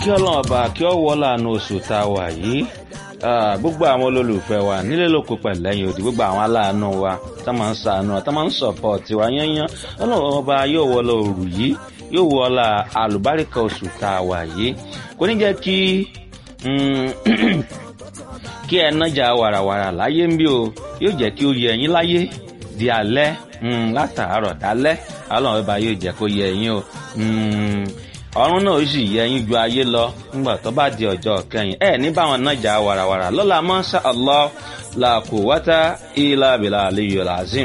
kí ọlọ́run ọba kí ọ wọ́ láàánú oṣù tá a wà yìí gbogbo àwọn olólùfẹ́ wa nílé lóko pẹ̀lẹ́yìn òdì gbogbo àwọn aláàánú wa tá máa ń sàánú tá máa ń sọ̀pọ̀tì wa yányán ọlọ́run ọba yóò wọ́ lọ òrù yìí yóò wọ́ la àlùbáríkà oṣù tá a wà yìí kò ní jẹ́ kí kí ẹ nájà wàràwàrà láyé ń bí o yóò jẹ́ kí ó yẹ ẹ̀yin láyé di alẹ́ látàárọ̀ dálẹ́ ọlọ́run ọba yóò jẹ́ kó yẹ ẹ̀yin o ọ̀run náà ó sì yẹ ẹ̀yin ju ayé lọ nígbà tó bá di ọjọ́ kẹyìn ẹ ní báwọn nájà wàràwàrà lọ́la mọ́ṣá allah la quwwata illa billahi aliyyil azim